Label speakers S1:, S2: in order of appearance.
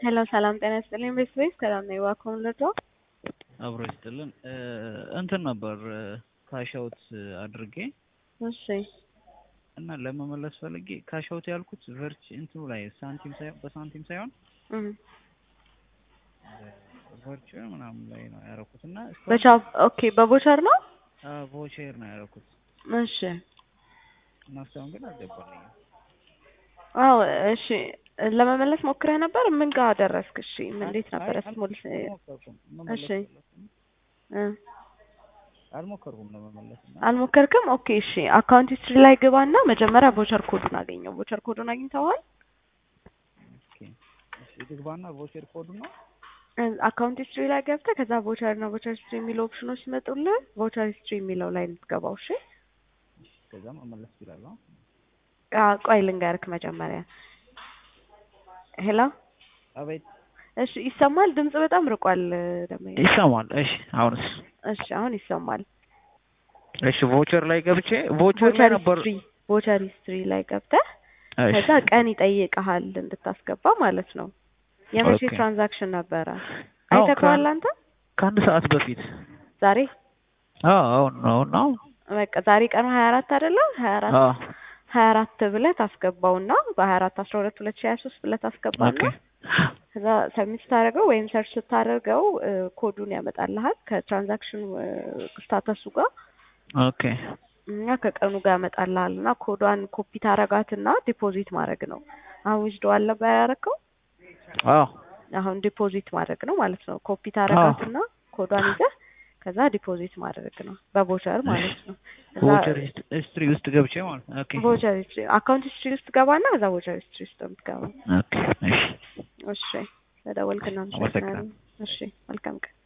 S1: ሄሎ ሰላም ጤና ይስጥልኝ። ቤት ቤት ሰላም ነው። እባክዎን ልርዳዎ?
S2: አብሮ ይስጥልን። እንትን ነበር ካሻውት አድርጌ
S1: እሺ
S2: እና ለመመለስ ፈልጌ ካሻውት ያልኩት ቨርች እንትኑ ላይ ሳንቲም ሳይሆን በሳንቲም ሳይሆን
S1: እም
S2: ቨርቹዋል ምናምን ላይ ነው ያደረኩት እና
S1: በቻ ኦኬ በቦቸር ነው።
S2: ቮቼር ነው ያደረኩት
S1: እሺ
S2: እና እስካሁን ግን አልገባልኝም።
S1: አዎ እሺ ለመመለስ ሞክረህ ነበር? ምን ጋር ደረስክ? እሺ ምን እንዴት ነበር? ስሞል
S2: አልሞከርኩም መመለስ
S1: እሺ
S2: ፈለኩኝ።
S1: እ
S2: አልሞከርኩም ለመመለስ እና
S1: አልሞከርክም? ኦኬ እሺ አካውንት ሂስትሪ ላይ ግባና መጀመሪያ ቮቸር ኮዱን አገኘው። ቮቸር ኮዱን አግኝተዋል?
S2: ኦኬ እሺ ልግባና ቮቼር ኮዱ ነው
S1: አካውንት ሂስትሪ ላይ ገብተህ ከዛ ቮቸር እና ቮቸር ሂስትሪ የሚሉ ኦፕሽኖች ሲመጡልህ ቮቸር ሂስትሪ የሚለው ላይ የምትገባው። እሺ
S2: ከዛ መመለስ ይችላል።
S1: አዎ፣ ቆይ ልንገርክ መጀመሪያ። ሄሎ
S2: አቤት
S1: እሺ ይሰማል? ድምጽ በጣም ርቋል ደግሞ።
S2: ይሰማል። እሺ አሁንስ?
S1: እሺ አሁን ይሰማል።
S2: እሺ ቮቸር ላይ ገብቼ ቮቸር ላይ
S1: ቮቸር
S2: ነበር።
S1: ሂስትሪ ቮቸር ሂስትሪ ላይ ገብተህ
S2: እሺ
S1: ከዛ ቀን ይጠይቅሃል እንድታስገባ ማለት ነው። የመቼ
S2: ኦኬ።
S1: ትራንዛክሽን ነበረ?
S2: አዎ፣
S1: አይተኸዋል
S2: ከ-
S1: አንተ
S2: ከአንድ ሰዓት በፊት
S1: ዛሬ?
S2: አዎ አሁን ነው ነው
S1: በቃ ዛሬ ቀኑ ሀያ አራት አይደለም? ሀያ አራት
S2: አዎ
S1: ሀያ አራት ብለህ ታስገባውና በሀያ አራት አስራ ሁለት ሁለት ሺህ ሀያ ሶስት ብለህ ታስገባና
S2: ኦኬ
S1: ከዛ ሰብሚት ስታደርገው ወይም ሰርች ስታደርገው እ፣ ኮዱን ያመጣልሃል ከትራንዛክሽን ስታተሱ ጋር
S2: ኦኬ
S1: እና ከቀኑ ጋር ያመጣልሃል እና ኮዷን ኮፒ ታረጋትና ዲፖዚት ማድረግ ነው። አሁን ዊዝድዋል ነበር ያደረገው
S2: አዎ
S1: አሁን ዲፖዚት ማድረግ ነው ማለት ነው። ኮፒ ታረጋትና ኮዷን ይዘህ ከዛ ዲፖዚት ማድረግ ነው በቮቸር ማለት ነው። ከዛ
S2: ቮቸር ሂስትሪ ውስጥ ገብቼ ማለት ነው። ኦኬ
S1: ቮቸር ሂስትሪ አካውንት ሂስትሪ ውስጥ ገባና ከዛ ቮቸር ሂስትሪ ውስጥ ነው የምትገባው።
S2: ኦኬ እሺ
S1: እሺ ለደወልክ እናመሰግናለን። እሺ መልካም ቀን።